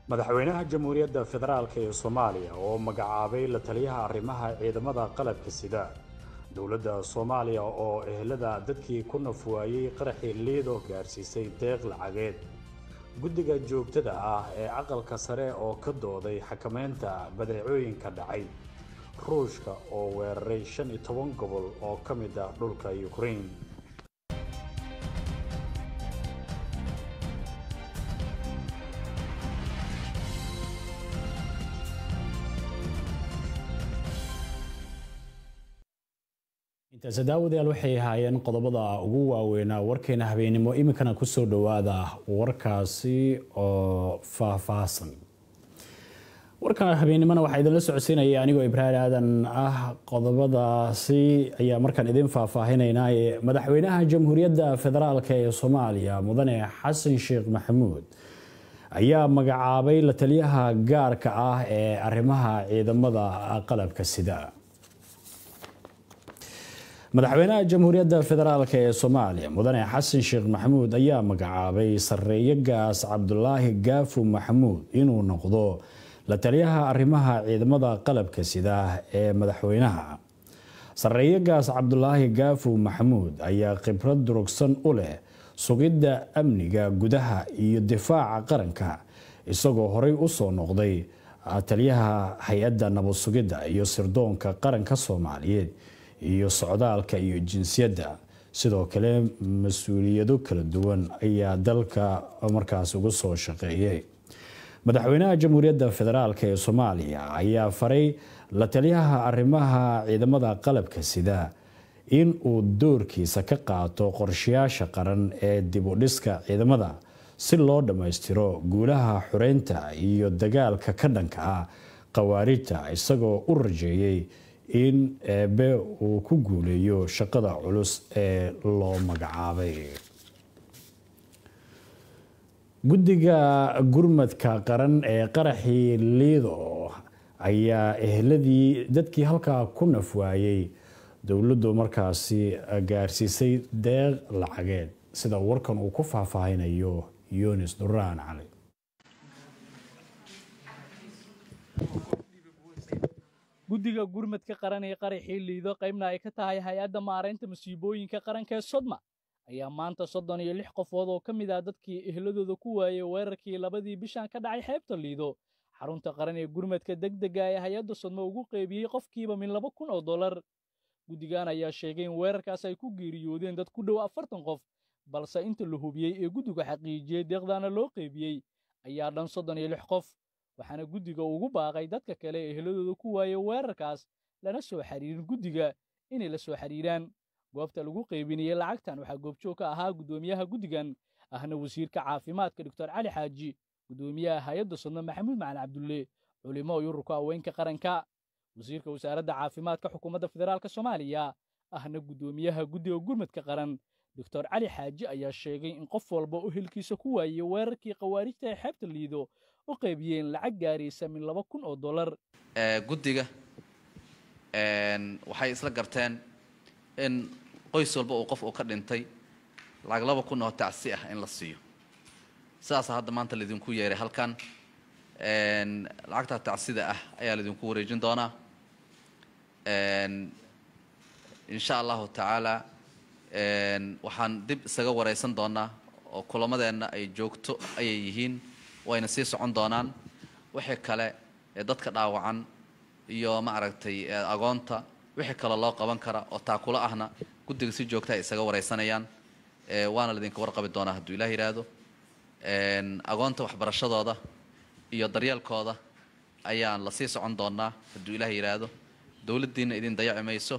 madaxweynaha jamhuuriyadda federaalk ee soomaaliya oo magacaabay la taliyaha arrimaha ciidamada qalabka sida dowladda soomaaliya oo ehelada dadkii ku nafwaayey qaraxii liido gaarsiisay deeq lacageed guddiga joogtada ah ee aqalka sare oo ka dooday xakameynta badeecooyinka dhacay ruushka oo weeraray shan iyo toban gobol oo ka mid ah dhulka ukraine intaasi daawadayaal waxay ahaayeen qodobada ugu waaweynaa warkeena habeenimo iminkana kusoo dhowaada warkaasi oo faahfaahsan warka habeenimona waxaa idinla socodsiinaya anigoo ibraahim aadan ah qodobadaasi ayaa markaan idin faahfaahinaynaa madaxweynaha jamhuuriyadda federaalk ee soomaaliya mudane xasan sheekh maxamuud ayaa magacaabay la taliyaha gaarka ah ee arrimaha ciidamada qalabka sida madaxweynaha jamhuuriyadda federaalk ee soomaaliya mudane xasan sheekh maxamuud ayaa magacaabay sareeye gaas cabdulaahi gaafu maxamuud inuu noqdo la taliyaha arrimaha ciidamada qalabka sida ee madaxweynaha sareeye gaas cabdulaahi gaafu maxamuud ayaa khibrad durugsan u leh sugidda amniga gudaha iyo difaaca qaranka isagoo horey usoo noqday taliyaha hay-adda nabad sugidda iyo sirdoonka qaranka soomaaliyeed iyo socdaalka iyo jinsiyadda sidoo kale mas-uuliyado kala duwan ayaa dalka markaas uga soo shaqeeyay madaxweynaha jamhuuriyadda federaalk ee soomaaliya ayaa faray la taliyaha arrimaha ciidamada qalabka sida in uu doorkiisa ka qaato qorshayaasha qaran ee dib u dhiska ciidamada si loo dhammaystiro guulaha xureynta iyo dagaalka ka dhanka ah khawaarijta isagoo u rajeeyay in eebe uu ku guuleeyo shaqada culus ee loo magacaabay guddiga gurmadka qaran ee qaraxii liido ayaa ehladii dadkii halkaa ku nafwaayey dowladdu markaasi gaarsiisay deeq lacageed sida warkan uu ku faahfaahinayo yunis duraan cali guddiga gurmadka qaran ee qaraxii liido qaybna ay ka tahay hay-adda maaraynta masiibooyinka qaranka ee sodma ayaa maanta soddon iyo lix qofood oo ka mid ah dadkii ehladooda ku waayey weerarkii labadii bishan ka dhacay xeebta liido xarunta qaran ee gurmadka degdega ee hay-adda sodma ugu qeybiyey qofkiiba min laba kun oo dollar guddigan ayaa sheegay in weerarkaas ay ku geeriyoodeen dad ku dhow afartan qof balse inta la hubiyey ee guddiga xaqiijiyey deeqdaana loo qeybiyey ayaa dhan soddon iyo lix qof waxaana guddiga ugu baaqay dadka kale ee ehladooda ku waayey weerarkaas lana soo xiriirin guddiga inay la soo xiriiraan goobta lagu qaybinayey lacagtan waxaa goobjoog ka ahaa guddoomiyaha guddigan ahna wasiirka caafimaadka doctor cali xaaji guddoomiyaha hay-adda sodno maxamuud macalin cabdulle culimo iyo ururka haweenka qaranka wasiirka wasaaradda caafimaadka xukuumadda federaalk soomaaliya ahna guddoomiyaha guddiga gurmadka qaran doctor cali xaaji ayaa sheegay in qof walba oo hilkiisa ku waayey weerarkii khawaarijta ee xeebta liido u qaybiyeen lacag gaaraysa min laba kun oo dollar guddiga waxay isla garteen in qoys walba uu qof uu ka dhintay lacag laba kun oo tacsi ah in la siiyo sidaasa hadda maanta laydinku yeeray halkan lacagtaa tacsida ah ayaa laydinku wareejin doonaa insha allahu tacaala waxaan dib isaga wareysan doonaa oo kulamadeenna ay joogto ayay yihiin wayna sii socon doonaan wixii kale ee dadka dhaawacan iyo ma aragtay agoonta wixii kale loo qaban kara oo taakulo ahna guddiga si joogta ay isaga wareysanayaan waana laydinka warqabi doonaa hadduu ilaah yidhaahdo agoonta waxbarashadooda iyo daryeelkooda ayaan lasii socon doonaa hadduu ilaah yidhaahdo dowladdiina idin dayaci mayso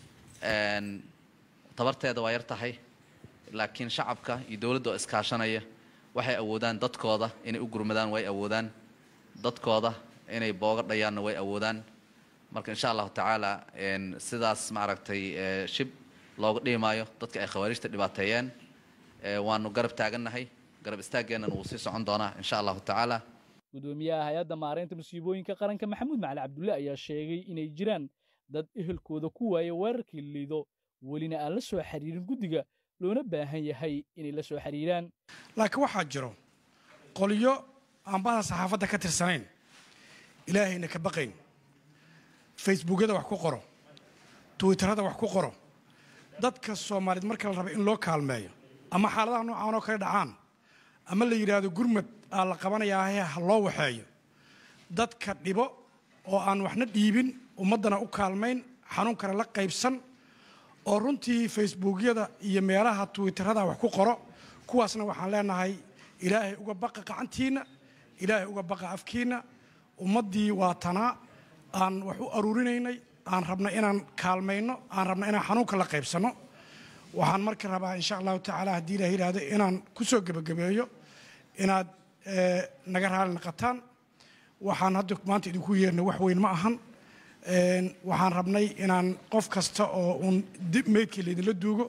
tabarteeda waa yar tahay laakiin shacabka iyo dowladda oo iskaashanaya waxay awoodaan dadkooda inay u gurmadaan way awoodaan dadkooda inay booga dhayaanna way awoodaan marka insha allahu tacaala sidaas maaragtay shib looga dhiimaayo dadka ay khawaarijta dhibaateeyeen waanu garab taagannahay garab istaaggeennan wuu sii socon doonaa insha allahu tacaala guddoomiyaha hay-adda maaraynta masiibooyinka qaranka maxamuud macali cabdulle ayaa sheegay inay jiraan dad ehelkooda ku waaya weerarkii liido welina aan la soo xiriirin guddiga loona baahan yahay inay la soo xiriiraan laakiin waxaa jiro qolyo aan bahda saxaafadda ka tirsanayn ilaahayna ka baqayn facebookyada wax ku qoro twitterada wax ku qoro dadka soomaaliyeed marka la raba in loo kaalmeeyo ama xaaladaha noocan oo kale dhacaan ama la yidhaahdo gurmad aa la qabanayaahe ha loo waxeeyo dadka dhibo oo aan waxna dhiibin ummaddana u kaalmayn xanuunkana la qaybsan oo runtii facebookyada iyo meelaha twitterada wax ku qoro kuwaasna waxaan leenahay ilaahay uga baqa qacantiinna ilaahay uga baqa afkiinna ummaddii waa tanaa aan wax u aruurinaynay aan rabna inaan kaalmayno aan rabna inaan xanuunka la qaybsanno waxaan marka rabaa insha allahu tacaala haddii ilaah yidhaahdo inaan ku soo gebagabeeyo inaad naga raali naqataan waxaan hadda maanta idinku yeernay wax weyn ma ahan waxaan rabnay inaan qof kasta oo uun meydkii laydinla duugo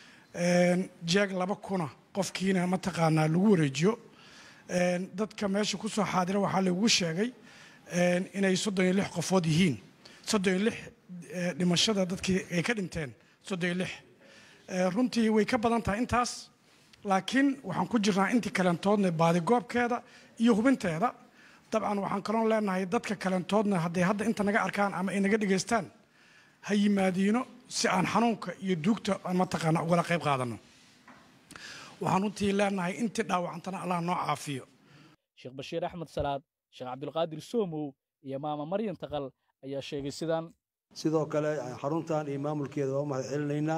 jeeg laba kuna qofkiina mataqaanaa lagu wareejiyo dadka meesha ku soo xaadira waxaa lagu sheegay inay soddon iyo lix qofood yihiin soddon iyo lix dhimashada dadkii ay ka dhinteen soddon iyo lix runtii way ka badan tahay intaas laakiin waxaan ku jirnaa intii kalentoodna baadigoobkeeda iyo hubinteeda dabcan waxaan kaloon leenahay dadka kalentoodna hadday hadda inta naga arkaan ama ay naga dhegaystaan ha yimaadiino si aan xanuunka iyo duugta mataqaana ugala qayb qaadano waxaan runtii leenahay intii dhaawacantana allah noo caafiyo sheekh bashiir axmed salaad sheekh cabdulqaadir soomow iyo maama maryan taqal ayaa sheegay sidaan sidoo kale xaruntan iyo maamulkeeda waa u mahad celinaynaa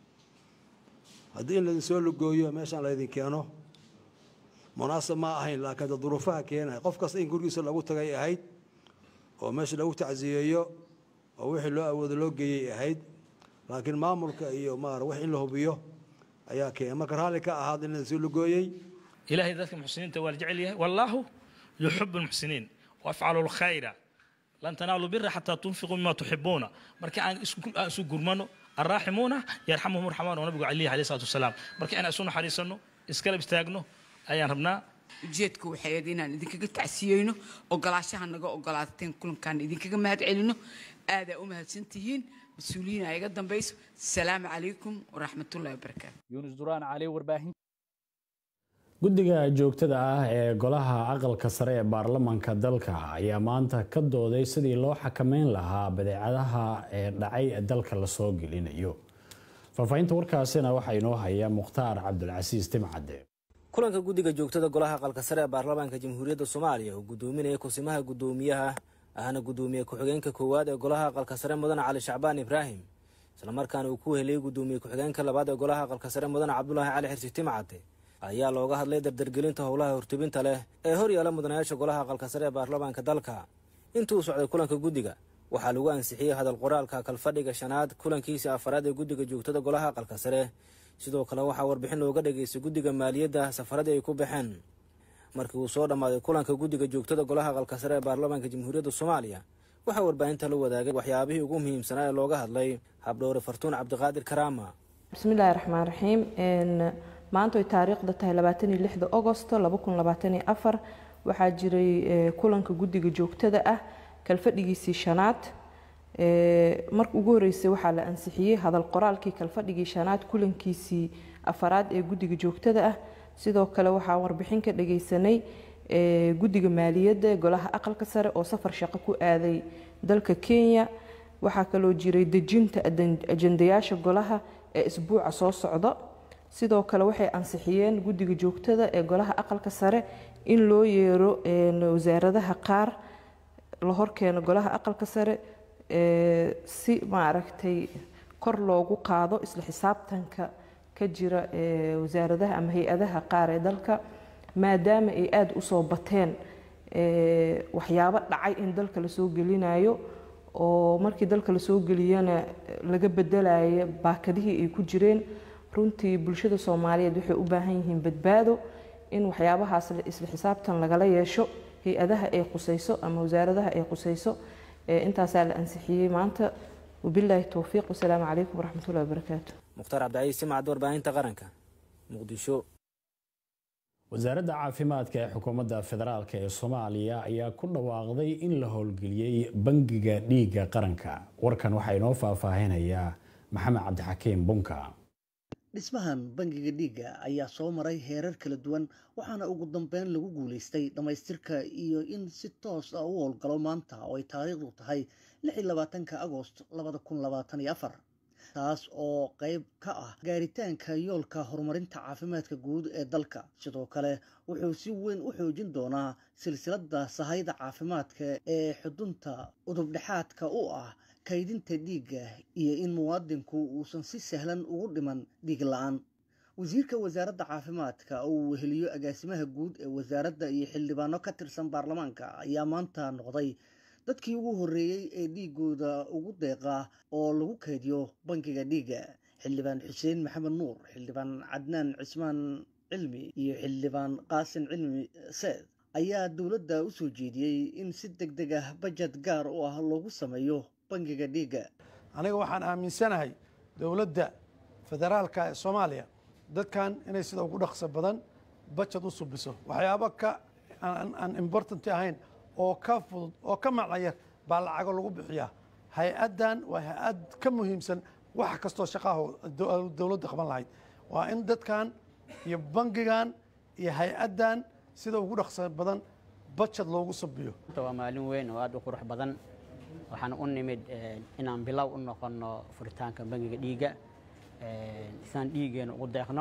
haddii in laydin soo lugooyo meeshaan laydin keeno munaasab ma ahayn laakiin da duruufaha keenaya qof kasta in gurigiisa lagu tagay ahayd oo meesha lagu tacsiyeeyo oo wixii loo awoodo loo geeyey ahayd laakiin maamulka iyo maar wax in la hubiyo ayaa keena marka raalli ka ahaad in laydin soo lugooyey ilaahay dadka muxsiniinta waa la jecel yahay wallaahu yuxibu lmuxsiniin wafcalu lkhayra lan tanaalu bira xataa tunfiquu mima tuxibuuna marka aan isu gurmano arraaximuuna yarxamuhum raxmaan oo nabigu calihi alayhi salatu wasalaam marka inaan isu naxariisanno iskalab istaagno ayaan rabnaa ujeedku waxay ahayd inaan idinkaga tacsiyeyno ogolaashaha naga ogolaateen kulankaan idinkaga mahad celino aadaa u mahadsantihiin mas-uuliyiin aa iga dambayso asalaamu calaykum waraxmatullahi wabarakaatu yuunus duraan cali warbaahin guddiga joogtada ah ee golaha aqalka sare ee baarlamaanka dalka ayaa maanta ka dooday sidii loo xakameyn lahaa badeecadaha ee dhacay ee dalka lasoo gelinayo faahfaahinta warkaasina waxaa inoo haya mukhtaar cabdulcasiis timcade kulanka guddiga joogtada golaha aqalka sare ee baarlamaanka jamhuuriyadda soomaaliya oo gudoominaya kusimaha guddoomiyaha ahna guddoomiye ku-xigeenka koowaad ee golaha aqalka sare mudane cali shacbaan ibraahim islamarkaana uu ku heliyey guddoomiye ku-xigeenka labaad ee golaha aqalka sare mudane cabdulaahi cali xirsi timcade ayaa looga hadlay dardargelinta howlaha hortubinta leh ee hor yaala mudanayaasha golaha aqalka sare ee baarlamaanka dalka intuu socday kulanka guddiga waxaa lagu ansixiyey hadal qoraalka kalfadhiga shanaad kulankiisa afaraad ee guddiga joogtada golaha aqalka sare sidoo kale waxaa warbixin looga dhageystay guddiga maaliyadda safaradii ay ku baxeen markii uu soo dhammaaday kulanka guddiga joogtada golaha aqalka sare ee baarlamaanka jamhuuriyadda soomaaliya waxaa warbaahinta la wadaagay waxyaabihii ugu muhiimsanaa ee looga hadlay habdhowre fartuun cabdiqaadir karaama bismillahi raxmaan raxiim maanta ay taariikhda tahay labaataniyo lixda agosto laba kun labaataniyo afar waxaa jiray kulanka guddiga joogtada ah kalfadhigiisii shanaad marka ugu horeysay waxaa la ansixiyey hadal qoraalkii kalfadhigii shanaad kulankiisii afaraad ee guddiga joogtada ah sidoo kale waxaa warbixin ka dhageysanay guddiga maaliyadda ee golaha aqalka sare oo safar shaqo ku aaday dalka kenya waxaa kaloo jiray dejinta ajandayaasha golaha ee isbuuca soo socda sidoo kale waxay ansixiyeen guddiga joogtada ee golaha aqalka sare in loo yeero wasaaradaha qaar la horkeeno golaha aqalka sare si maaragtay kor loogu qaado isla xisaabtanka ka jira wasaaradaha ama hay-adaha qaar ee dalka maadaama ay aada usoo bateen waxyaabo dhacay in dalka lasoo gelinayo oo markii dalka lasoo geliyana laga bedelayo baakadihii ay ku jireen runtii bulshada soomaaliyeed waxay u baahan yihiin badbaado in waxyaabahaas isla xisaabtan lagala yeesho hay-adaha ay qusayso ama wasaaradaha ay qusayso intaasaa la ansixiyey maanta wabilaahi towfiiq wasalaamu calaykum waraxmatullahi wabarakaatu mukhtaar cabdicaiis simcad warbaahinta qaranka muqdisho wasaaradda caafimaadka ee xukuumadda federaalk ee soomaaliya ayaa ku dhawaaqday in la howlgeliyey bangiga dhiigga qaranka warkan waxaa inoo faahfaahinayaa maxamed cabdixakiim bunka dhismahan bangiga dhiigga ayaa soo maray heerar kala duwan waxaana ugu dambeyn lagu guulaystay dhammaystirka iyo in si toos ah u howlgalo maanta oo ay taariikhdu tahay lix iyo labaatanka agost labada kun labaatan iyo afar taas oo qayb ka ah gaaritaanka yoolka horumarinta caafimaadka guud ee dalka sidoo kale wuxuu si weyn u xoojin doonaa silsiladda sahayda caafimaadka ee xudunta udubdhexaadka u ah kaydinta dhiigga iyo in muwaadinku uusan si sahlan ugu dhiman dhiig la-aan wasiirka wasaaradda caafimaadka oo uu weheliyo agaasimaha guud ee wasaaradda iyo xildhibaano ka tirsan baarlamaanka ayaa maanta noqday dadkii ugu horreeyey ee dhiigooda ugu deeqa oo lagu kaydiyo bangiga dhiigga xildhibaan xuseen maxamed nuur xildhibaan cadnaan cismaan cilmi iyo xildhibaan qaasin cilmi seed ayaa dowladda u soo jeediyey in si deg deg ah bajad gaar u ah loogu sameeyo bangiga dhiigga aniga waxaan aaminsanahay dowladda federaalka ee soomaaliya dadkan inay sida ugu dhaqso badan bajad u subiso waxyaabo ka aan important ahayn oo ka fudud oo ka macayar baa lacago lagu bixiyaa hay-addan waa hay-ad ka muhiimsan wax kastoo shaqaha dowladda qaban lahayd waa in dadkan iyo bangigan iyo hay-addan sida ugu dhaqso badan bajad loogu subiyo waa maalin weyn oo aada u qurux badan waxaan u nimid inaan bilow u noqono furitaanka bangiga dhiigga isaan dhiiggeena ugu deeqno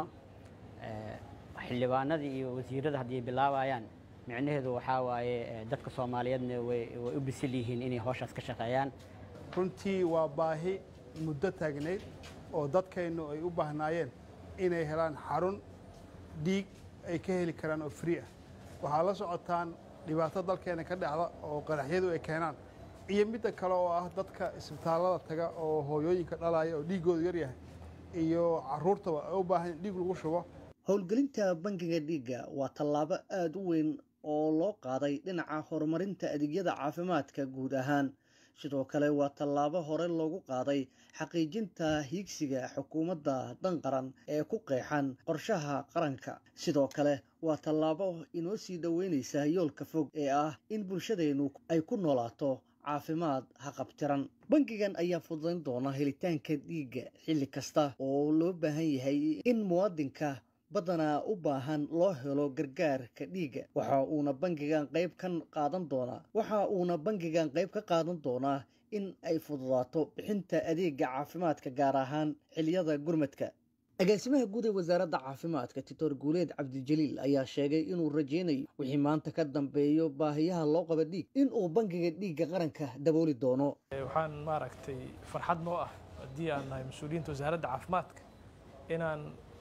xildhibaanadii iyo wasiirada haddii bilaabayaan micnaheedu waxaa waaye dadka soomaaliyeedna way u bisil yihiin inay howshaas ka shaqeeyaan runtii waa baahi muddo taagnayd oo dadkaynu ay u baahnaayeen inay helaan xarun dhiig ay ka heli karaan oo free ah waxaa la socotaan dhibaato dalkeena ka dhacda oo qaraxyadu ay keenaan iyo midda kale oo ah dadka isbitaallada taga oo hooyooyinka dhalaya oo dhiiggoodu yaryahay iyo caruurtaba ay u baahan in dhiig lagu shubo howlgelinta bangiga dhiigga waa tallaabo aada u weyn oo loo qaaday dhinaca horumarinta adeegyada caafimaadka guud ahaan sidoo kale waa tallaabo hore loogu qaaday xaqiijinta hiigsiga xukuumadda dan qaran ee ku qeexan qorshaha qaranka sidoo kale waa tallaabo inoo sii dhoweynaysa yoolka fog ee ah in bulshadeennu ay ku noolaato caafimaad haqabtiran bangigan ayaa fududayn doona helitaanka dhiigga xilli kasta oo loo baahan yahay in muwaadinka badanaa u baahan loo helo gargaarka dhiigga waxa uuna bangigan qayb ka qaadan doonaa waxa uuna bangigan qayb ka qaadan doonaa in ay fududaato bixinta adeega caafimaadka gaar ahaan xiliyada gurmadka agaasimaha guud ee wasaaradda caafimaadka titoor guuleed cabdijaliil ayaa sheegay inuu rajaynayo wixii maanta ka dambeeyo baahiyaha loo qaba dhiig inuu bangiga dhiigga qaranka dabooli doono waxaan maaragtay farxad noo ah haddii aan nahay mas-uuliyiinta wasaaradda caafimaadka inaan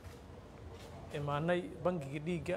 imaanay bangiga dhiigga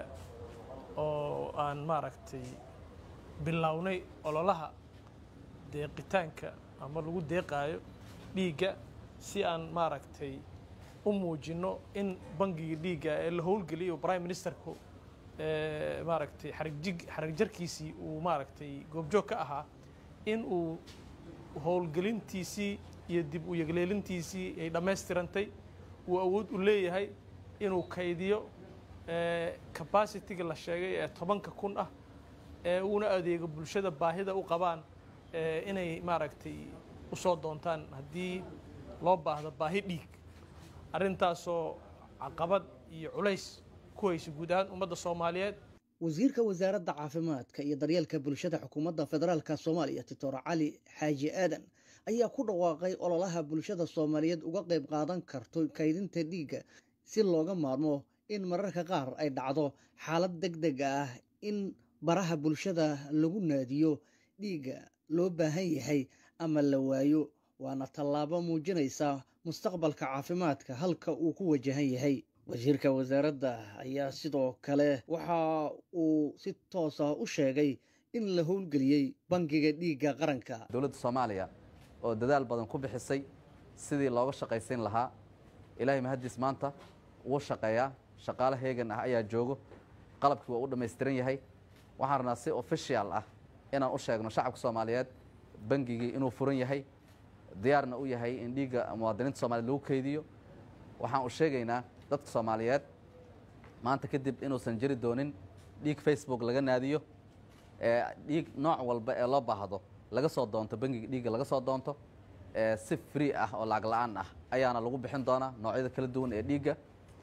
oo aan maaragtay bilownay ololaha deeqitaanka ama lagu deeqaayo dhiigga si aan maaragtay u muujinno in bangiga dhiigga ee la howlgeliyo prime ministerku maaragtay xaragjig xaragjarkiisii uu maaragtay goobjoog ka ahaa in uu howlgelintiisii iyo dib u yegleelintiisii ay dhammaystirantay uu awood u leeyahay inuu kaydiyo capacity-ga la sheegay ee tobanka kun ah ee uuna adeego bulshada baahida u qabaan inay maaragtay u soo doontaan haddii loo baahdo baahi dhiig arrintaasoo caqabad iyo culays ku haysa guud ahaan ummadda soomaaliyeed wasiirka wasaaradda caafimaadka iyo daryeelka bulshada xukuumadda federaalka soomaaliya titoor cali xaaji aadan ayaa ku dhawaaqay ololaha bulshada soomaaliyeed uga qayb qaadan karto kaydinta dhiigga si looga maarmo in mararka qaar ay dhacdo xaalad deg deg ah in baraha bulshada lagu naadiyo dhiigga loo baahan yahay ama la waayo waana tallaabo muujinaysa mustaqbalka caafimaadka halka uu ku wajahan yahay wasiirka wasaaradda ayaa sidoo kale waxa uu si toosa u sheegay in la howlgeliyey bangiga dhiigga qaranka dowladda soomaaliya oo dadaal badan ku bixisay sidii looga shaqaysiin lahaa ilaahay mahaddiis maanta wuu shaqeeyaa shaqaale heegan ah ayaa joogo qalabkii waa u dhammaystiran yahay waxaan rabnaa si official ah inaan u sheegno shacabka soomaaliyeed bangigii inuu furan yahay diyaarna u yahay in dhiigga muwaadiniinta soomaliyeed lagu keydiyo waxaan u sheegaynaa dadka soomaaliyeed maanta kadib inuusan jiri doonin dhiig facebook laga naadiyo ee dhiig nooc walba ee loo baahdo laga soo doonto bangiga dhiigga laga soo doonto si free ah oo lacag la-aan ah ayaana lagu bixin doonaa noocyada kala duwan ee dhiigga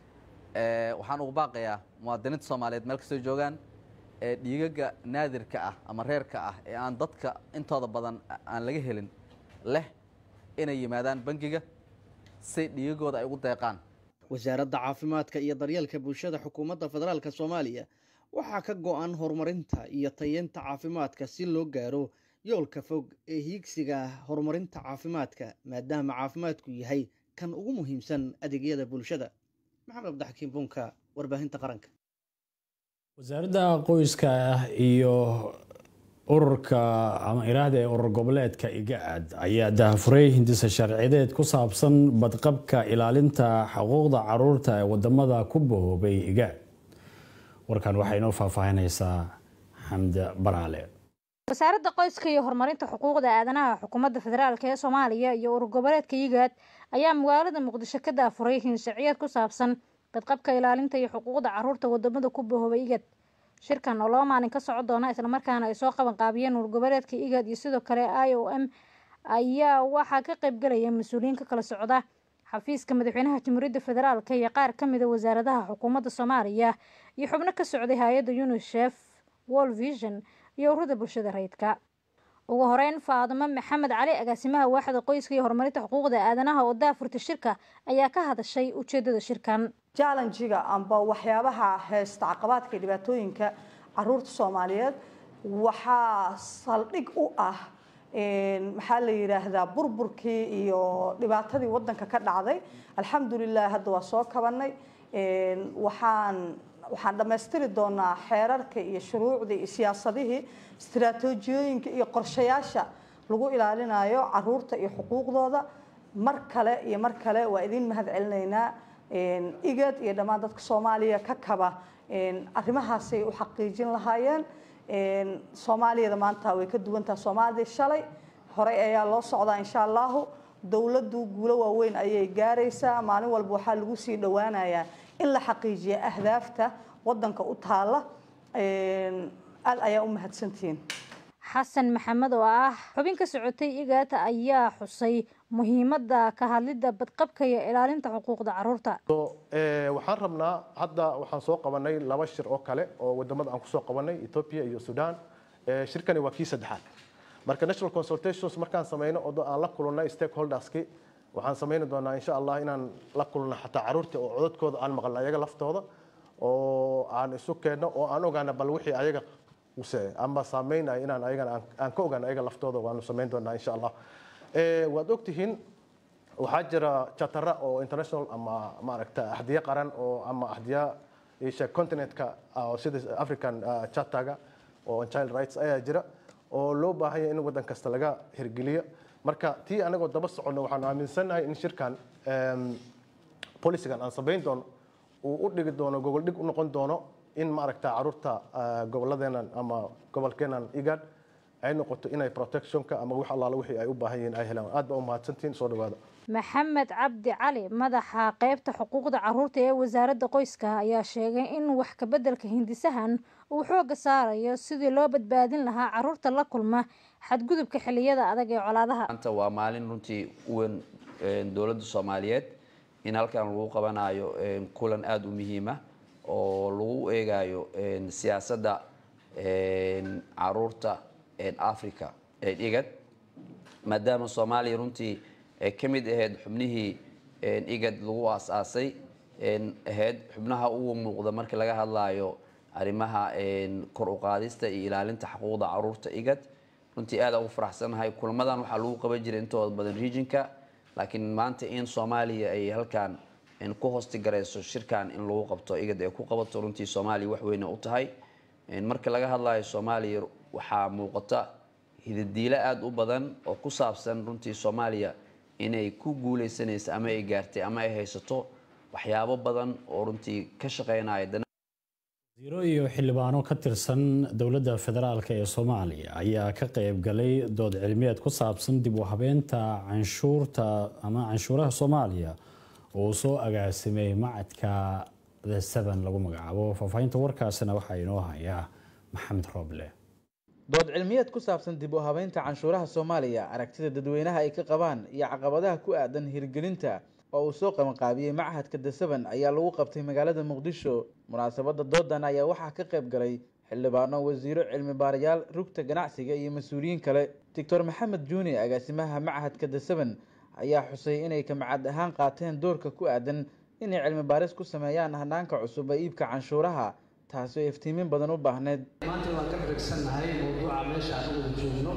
waxaan ugu baaqayaa muwaadiniinta soomaaliyeed meel kastoo joogaan ee dhiigaga naadirka ah ama reerka ah ee aan dadka intooda badan aan laga helin leh inay yimaadaan bangiga si dhiigagooda ay ugu deeqaan wasaaradda caafimaadka iyo daryeelka bulshada xukuumadda federaalk soomaaliya waxaa ka go-an horumarinta iyo tayeenta caafimaadka si loo gaaro yoolka fog ee hiigsiga horumarinta caafimaadka maadaama caafimaadku yahay kan ugu muhiimsan adeegyada bulshada maxamed abdixakiim bunka warbaahinta qaranka wasaaradda qoyska iyo ururka ama iraahda ee urur goboleedka igaad ayaa daahfuray hindisa sharciyeed ku saabsan badqabka ilaalinta xuquuqda caruurta ee wadamada ku bahoobay igaad warkan waxay inoo faahfaahinaysaa xamde baraale wasaaradda qoyska iyo horumarinta xuquuqda aadanaha xukuumadda federaalk ee soomaaliya iyo urur goboleedka igaad ayaa magaalada muqdisho ka daafuray hinshaciyeed ku saabsan badqabka ilaalinta iyo xuquuqda caruurta wadamada ku bahoobay igad shirkan oo laba maalin ka socon doona islamarkaana ay soo qaban qaabiyeen urur goboleedka igad iyo sidoo kale i o m ayaa waxaa ka qaybgalaya mas-uuliyiin ka kala socda xafiiska madaxweynaha jamhuuriyadda federaalk iyo qaar ka mida wasaaradaha xukuumadda soomaaliya iyo xubno ka socday hay-adda unisef world vision iyo ururada bulshada rayidka ugu horeyn faadimo maxamed cali agaasimaha waaxda qoyska iyo horumarinta xuquuqda aadanaha oo daafurta shirka ayaa ka hadashay ujeedada shirkan jallenjiga amba waxyaabaha heesta caqabaadka iyo dhibaatooyinka caruurta soomaaliyeed waxaa saldhig u ah maxaa la yidhaahdaa burburkii iyo dhibaatadii wadanka ka dhacday alxamdulilah hadda waa soo kabanay waxaan waxaan dhammaystiri doonaa xeerarka iyo shuruucdii iyo siyaasadihii istiraatoojiyooyinka iyo qorshayaasha lagu ilaalinayo caruurta iyo xuquuqdooda mar kale iyo mar kale waa idin mahad celinaynaa igad iyo dhammaan dadka soomaaliya ka kaba arrimahaasay u xaqiijin lahaayeen soomaaliyada maanta way ka duwantaha soomaalidii shalay horey ayaa loo socdaa insha allahu dowladdu guulo waaweyn ayay gaaraysaa maalin walba waxaa lagu sii dhowaanayaa in la xaqiijiya ahdaafta wadanka u taala aad ayaa u mahadsantihiin xasan maxamed oo ah xubin ka socotay igaata ayaa xusay muhiimadda ka hadlidda badqabka iyo ilaalinta xuquuqda caruurta waxaan rabnaa hadda waxaan soo qabanay laba shir oo kale oo wadamada aan kusoo qabanay ethiopia iyo sudan shirkani waa kii saddexaad marka national consultations markaan sameyno oo aan la kulannay stakeholderski waxaan sameyni doonaa insha allah inaan la kulno xataa caruurta oo codadkooda aan maqalno ayaga laftooda oo aan isu keenno oo aan ogaana bal wixii ayaga use ama saameynaya inaan ayagana aan ka ogaano ayaga laftooda waanu samayn doonaa insha allah waad ogtihiin waxaa jira chatara oo international ama maaragta axdiye qaran oo ama axdiya isha continentka sida african chataga oo child rights ayaa jira oo loo baahanya in wadan kasta laga hirgeliyo marka tii anagoo daba soconno waxaanu aaminsannahay in shirkan policigan aan samayn doono uu u dhigi doono gogol dhig u noqon doono in maaragta caruurta goboladeenan ama gobolkeenan igad ay noqoto inay protectionka ama wax allaala wixii ay u baahan yihiin ay helaan aad baa u mahadsantihiin soo dhawaada maxamed cabdi cali madaxa qeybta xuquuqda caruurta ee wasaaradda qoyska ayaa sheegay in wax kabeddelka hindisahan uu xooga saarayo sidii loo badbaadin lahaa caruurta la kulma xadgudubka xilliyada adag ee colaadaha maanta waa maalin runtii u weyn dowladda soomaaliyeed in halkan lagu qabanayo kulan aada u muhiima oo lagu eegayo siyaasadda caruurta africa igad maadaama soomaaliya runtii ka mid ahayd xubnihii igad lagu aas-aasay ahayd xubnaha ugu muuqda markii laga hadlayo arrimaha kor u qaadista iyo ilaalinta xuquuqda caruurta igad runtii aada ugu faraxsanahay kulamadan waxaa lagu qaban jiray intooda badan regionka laakiin maanta in soomaaliya ay halkan ku hoostigarayso shirkan in lagu qabto igad ay ku qabato runtii soomaaliya wax weyne u tahay marka laga hadlayo soomaaliya waxaa muuqata hidadiilo aada u badan oo ku saabsan runtii soomaaliya inay ku guuleysanayso ama ay gaartay ama ay haysato waxyaabo badan oo runtii ka shaqeynaya wasiiro iyo xildhibaano ka tirsan dowladda federaalk ee soomaaliya ayaa ka qayb galay dood cilmiyeed ku saabsan dib u habeynta canshuurta ama canshuuraha soomaaliya oo soo agaasimay macadka the seven lagu magacaabo faahfaahinta warkaasina waxaa inoo hayaa maxamed rooble dood cilmiyeed ku saabsan dib u habeynta canshuuraha soomaaliya aragtida dadweynaha ay ka qabaan iyo caqabadaha ku aadan hirgelinta oo uu soo qabanqaabiyey machadka dasaban ayaa lagu qabtay magaalada muqdisho munaasabadda doodan ayaa waxaa ka qayb galay xildhibaano wasiiro cilmi baarayaal rugta ganacsiga iyo mas-uuliyiin kale doctor maxamed juuni agaasimaha machadka dasaban ayaa xusay inay kamacad ahaan qaateen doorka ku aadan inay cilmi baaris ku sameeyaan hanaanka cusub ee iibka canshuuraha taasi oo iftiimin badan u baahneyd maanta waan ka dhegsannahay mawduuca meesha aan u wada joogno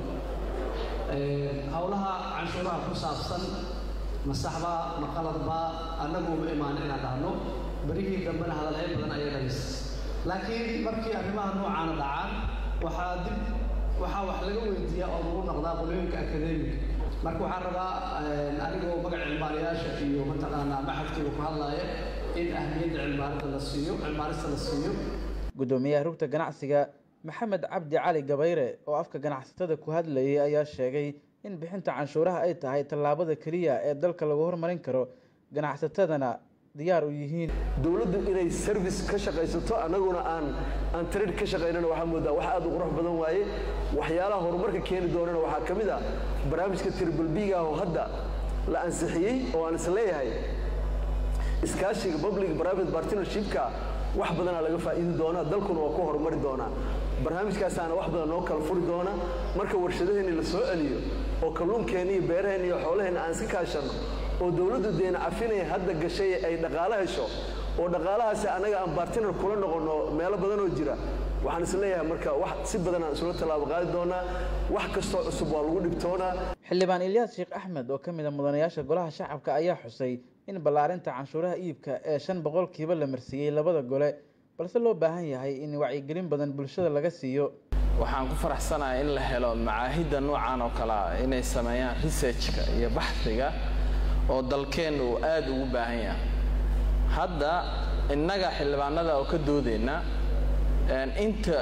howlaha canshuuraha ku saabsan ma saxba ma qaladba annagu uma imaan inaan dhahno berihii dambena hadalhayn badan ayay dhalis laakiin markii arrimaha noocaana dhacaan waxaa dib waxaa wax laga weydiiyaa oo lagu noqdaa qolooyinka akademiga marka waxaan rabaa anigoo magaca cilmaariyaasha iyo mataqaanaa maxadkiiba ku hadlaaya in ahmiyadda cilmaarinta la siiyo cilmaarista la siiyo guddoomiyaha rugta ganacsiga maxamed cabdi cali gabayre oo afka ganacsatada ku hadlayay ayaa sheegay in bixinta canshuuraha ay tahay tallaabada keliya ee dalka lagu hormarin karo ganacsatadana diyaar u yihiin dowladdu inay service ka shaqaysato annaguna aan aan trade ka shaqaynana waxaa moodaa wax aad u qurux badan waaye waxyaalaha horumarka keeni doonana waxaa ka mid ah barnaamijka triple b ga oo hadda la ansixiyey oo aan is leeyahay iskaashiga public private partnershipka wax badanaa laga faa'iidi doonaa dalkuna waa ku horumari doonaa barnaamijkaasaana wax badan noo kala furi doona marka warshadaheenni la soo celiyo oo kalluunkeenni iyo beeraheenni iyo xoolaheenna aan iska kaashanno oo dowladdu deena cafinaya hadda gashay ay dhaqaalo hesho oo dhaqaalahaasi annaga aan bartinar kula noqonno meelo badan oo jira waxaan is leeyahay marka wax si badan aan isula tallaabo qaadi doonaa wax kastoo cusub waa lagu dhibtoonaa xildhibaan ilyaas sheekh axmed oo ka mid a mudanayaasha golaha shacabka ayaa xusay in ballaarinta canshuuraha iibka ee shan boqolkiiba la marsiiyey labada gole balse loo baahan yahay in wacyigelin badan bulshada laga siiyo waxaan ku faraxsanahay in la helo macaahidda noocan oo kale ah inay sameeyaan researchka iyo baxdiga oo dalkeenna uu aada ugu baahan yahay hadda innaga xildhibaanada oo ka doodayna inta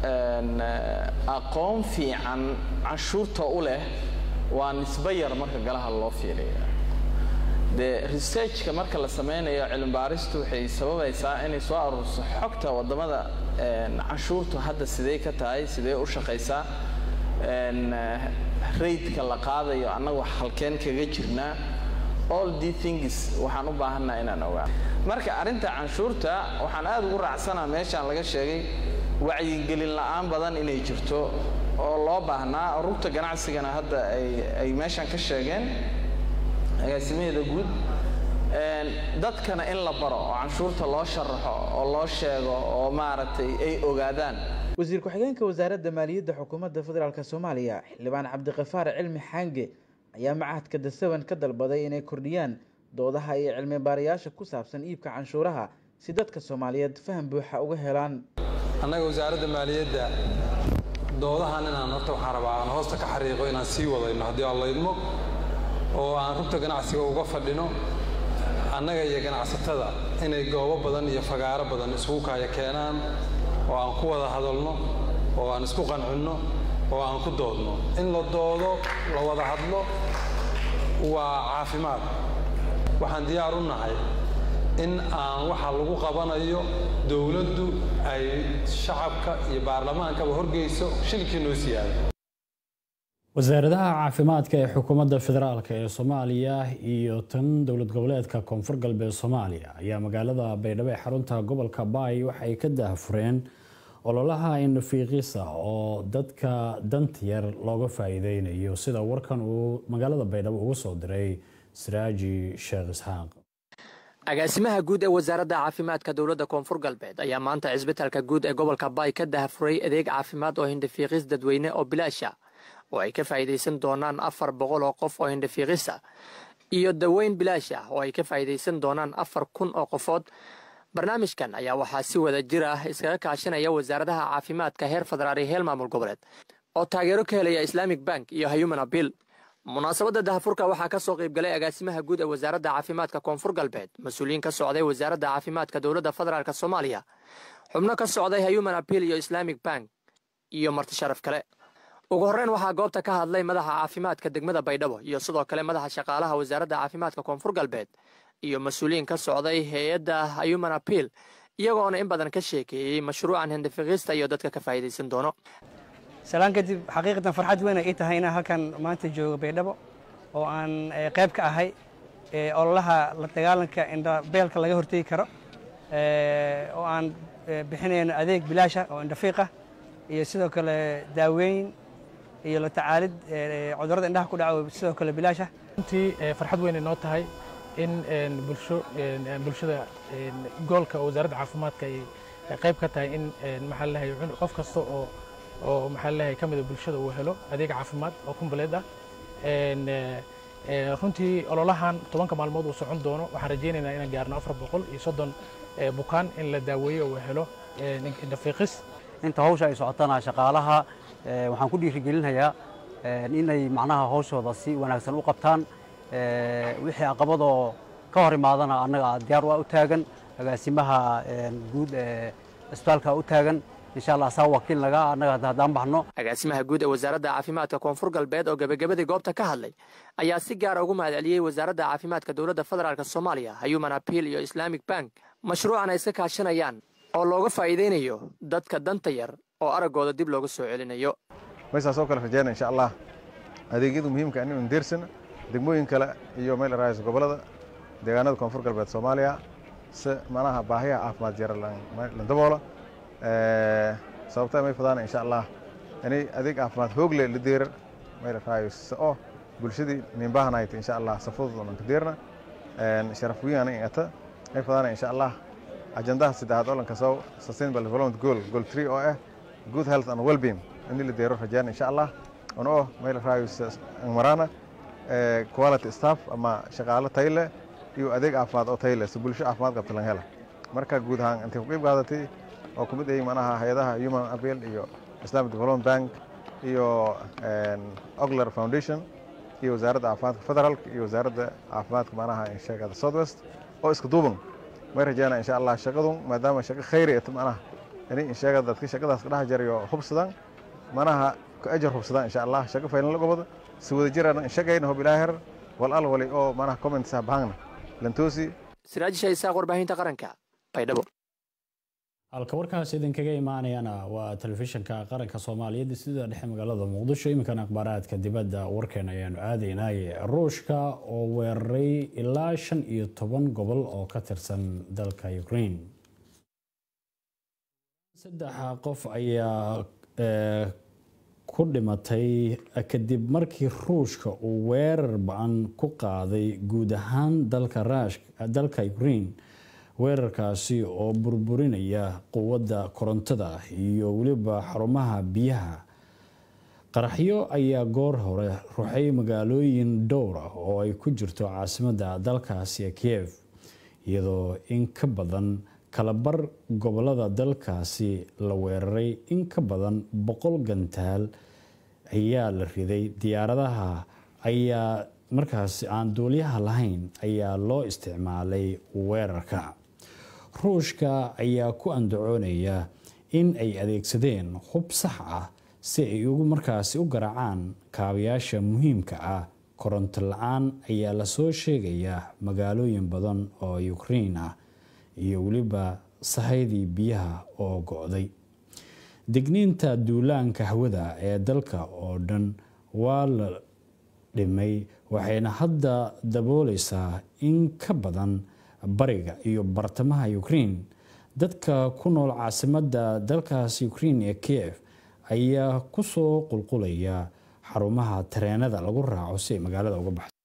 aqoon fiican canshuurta u leh waa nisbo yar marka galaha loo fiiriya dee researchka marka la sameynayo cilmibaaristu waxay sababaysaa inay soo aruurso xogta waddamada canshuurtu hadda sidee ka tahay sidee u shaqaysaa raidka la qaadayo annagu halkeen kaga jirnaa all the things waxaan u baahannaha inaan ogaa marka arrinta canshuurta waxaan aada ugu raacsanaa meeshaan laga sheegay wacyigelin la-aan badan inay jirto oo loo baahnaa rugta ganacsigana hadda ay ay meeshaan ka sheegeen agaasimaheeda guud dadkana in la baro oo canshuurta loo sharaxo oo loo sheego oo maaragtay ay ogaadaan wasiir ku-xigeenka wasaaradda maaliyadda xukuumadda federaalk soomaaliya xildhibaan cabdiqafaar cilmi xaange ayaa machadka dasaban ka dalbaday inay kordhiyaan doodaha iyo cilmi baarayaasha ku saabsan iibka canshuuraha si dadka soomaaliyeed faham buuxa uga helaan annaga wasaaradda maaliyadda doodahan inaan horta waxaan rabaa aan hoosta ka xariiqo inaan sii wadayno haddii aan laydmo oo aan rugta ganacsiga uga fadhino annaga iyo ganacsatada inay goobo badan iyo fagaaro badan isugu kaaya keenaan oo aan ku wada hadalno oo aan isku qancinno oo aan ku doodno in la doodo la wada hadlo waa caafimaad waxaan diyaar u nahay in aan waxa lagu qabanayo dowladdu ay shacabka iyo baarlamaankaba horgeyso shilkii noo siyaado wasaaradaha caafimaadka ee xukuumadda federaalk ee soomaaliya iyo tan dowlad goboleedka koonfur galbeed soomaaliya ayaa magaalada baydhabo ee xarunta gobolka baay waxay ka daahfureen ololaha indhafiiqisa oo dadka dantiyar looga faa-iideynayo sida warkan uu magaalada baydhabo ugu soo diray siraaji sheekh isxaaq agaasimaha guud ee wasaaradda caafimaadka dowladda koonfur galbeed ayaa maanta cisbitaalka guud ee gobolka baay ka daahfuray adeeg caafimaad oo hindhafiiqis dadweyne oo bilaasha oo ay ka faa'iidaysan doonaan afar boqol oo qof oo hindhafiiqisa iyo daweyn bilaash ah oo ay ka faa'iidaysan doonaan afar kun oo qofood barnaamijkan ayaa waxaa si wada jir ah iskaga kaashanaya wasaaradaha caafimaadka heer federaal iyo heel maamul goboleed oo taageero ka helaya islaamic bank iyo human abiil munaasabadda dahafurka waxaa ka soo qaybgalay agaasimaha guud ee wasaaradda caafimaadka koonfur galbeed mas-uuliyiin ka socday wasaaradda caafimaadka dowladda federaalk soomaaliya xubno ka socday human abiil iyo islaamic bank iyo marti sharaf kale ugu horreyn waxaa goobta ka hadlay madaxa caafimaadka degmada baydhabo iyo sidoo kale madaxa shaqaalaha wasaaradda caafimaadka koonfur galbeed iyo mas-uuliyiin ka socday hay-adda human abiil iyagoona in badan ka sheekeeyey mashruucan hindifiqista iyo dadka ka faa'iidaysan doono salaan kadib xaqiiqatan farxad weyn ay ii tahay inaan halkan maanta joogo baydhabo oo aan qayb ka ahay ololaha la dagaalanka indhabeelka laga hortegi karo oo aan bixinayno adeeg bilaasha oo indhafiiqa iyo sidoo kale daaweyn iyo la tacaalid cudurrada indhaha ku dhaca sidoo kale bilaasha runtii farxad weyn inoo tahay in bulsho bulshada goolka oo wasaaradda caafimaadka ay qayb ka tahay in maxaa lalahay qof kasta oo oo maxaa lalahay ka mida bulshada uu helo adeeg caafimaad oo kumbaleed ah runtii ololahan tobanka maalmood uu socon doono waxaan rajaynaynaa inaan gaarno afar boqol iyo soddon bukaan in la daaweeyo uu helo indhafiiqis inta hawsha ay socotana shaqaalaha waxaan ku dhiirigelinayaa inay macnaha hawshooda si wanaagsan u qabtaan wixii caqabadoo ka hor imaadana annaga diyaar waa u taagan agaasimaha guud ee isbitaalka u taagan insha allah saa wakiil naga annaga haddaan baxno agaasimaha guud ee wasaaradda caafimaadka koonfur galbeed oo gebagabadii goobta ka hadlay ayaa si gaara ugu mahadceliyey wasaaradda caafimaadka dowladda federaalk soomaaliya human appeal iyo islamic bank mashruucan ay iska kaashanayaan oo looga faa'iidaynayo dadka danta yar oo araggooda dib looga soo celinayo maysaa soo kale rajeyna insha allah adeegyada muhiimka anu indeersana degmooyin kale iyo meel raayis gobolada deegaanada koonfur galbeed soomaaliya si manaha baahiyaha caafimaad jara la daboola sababta may fadaan insha allah inay adeeg caafimaad hoog leh la deerar meel raayis oo bulshadii ninbahanayt insha allah safudud onan ka deerna sharaf wiyan ata may fadaan insha allah ajandaha saddexaad olanka soo sustainable development goal goal 3 oo ah good health and well-being in la deero rajaan insha allah on oo meel raayis marana quality staff ama shaqaale tayo leh iyo adeeg caafimaad oo tayo leh si bulsho caafimaad qabta laga hela marka guud ahaan intay ku qayb qaadatay oo ku mid ay manaha hay-adaha human appeal iyo islamic development bank iyo ogler foundation iyo wasaaradda caafimaadka federaalka iyo wasaaradda caafimaadka manaha sheegada southwest oo iska duuban may rajeena insha allah shaqadun maadaama shaqo khayri et manaha inay insheega dadka shaqadaas ka dhex jarayo hubsadaan manaha ku ajar hubsadaan insha allah shaqo faylan la gobada si wada jirana inshagayna hob ilaaher wal al wali oo manaha comments bahangna lantoosi siraajisha isaaq warbaahinta qaranka baydhabo halka warkaas idinkaga imaanayana waa telefishinka qaranka soomaaliyeed sida dhexe magaalada muqdisho iminkan akhbaaraadka dibadda warkeena ayaanu aadaynaye ruushka oo weeraray ilaa shan iyo toban gobol oo ka tirsan dalka ukraine saddex qof ayaa ku dhimatay kadib markii ruushka uu weerar ba-an ku qaaday guud ahaan dalka ukraine weerarkaasi oo burburinaya quwadda korontada iyo weliba xarumaha biyaha qaraxyo ayaa goor hore ruxay magaalooyin dhowr ah oo ay ku jirto caasimadda dalkaasi kiev iyadoo in ka badan kalabar gobolada dalkaasi la weeraray in ka badan boqol gantaal ayaa la riday diyaaradaha ayaa markaasi aan duuliyaha lahayn ayaa loo isticmaalay weerarka ruushka ayaa ku andacoonaya in ay adeegsadeen hub sax ah si ay ugu markaasi u garaacaan kaabayaasha muhiimka ah koronto la-aan ayaa lasoo sheegayaa magaalooyin badan oo ukraine ah iyo weliba sahaydii biyaha oo go-day digniinta duulaanka hawada ee dalka oo dhan waa la dhimay waxayna hadda dabooleysaa in ka badan bariga iyo bartamaha ukraine dadka ku nool caasimadda dalkaas ukraine ee kiev ayaa kusoo qulqulaya xarumaha tareenada lagu raaco si ay magaalada uga baxso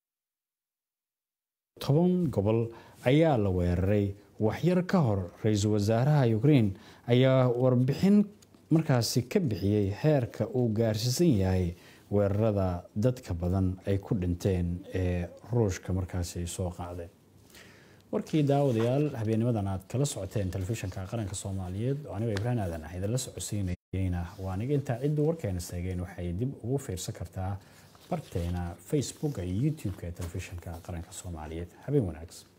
toban gobol ayaa la weeraray waxyar ka hor ra-iisul wasaaraha ukraine ayaa warbixin markaasi ka bixiyey heerka uu gaarsiisan yahay weerarada dadka badan ay ku dhinteen ee ruushka markaasi ay soo qaadeen warkii daawadayaal habeennimadan aad kala socoteen telefishinka qaranka soomaaliyeed oo anigo ibraan aadan ah idinla socodsiinayeyna waa aniga intaa cidduu warkeena seegeen waxay dib ugu fiirsan kartaa barteena facebooka iyo youtube-ka ee telefishinka qaranka soomaaliyeed habeen wanaagsan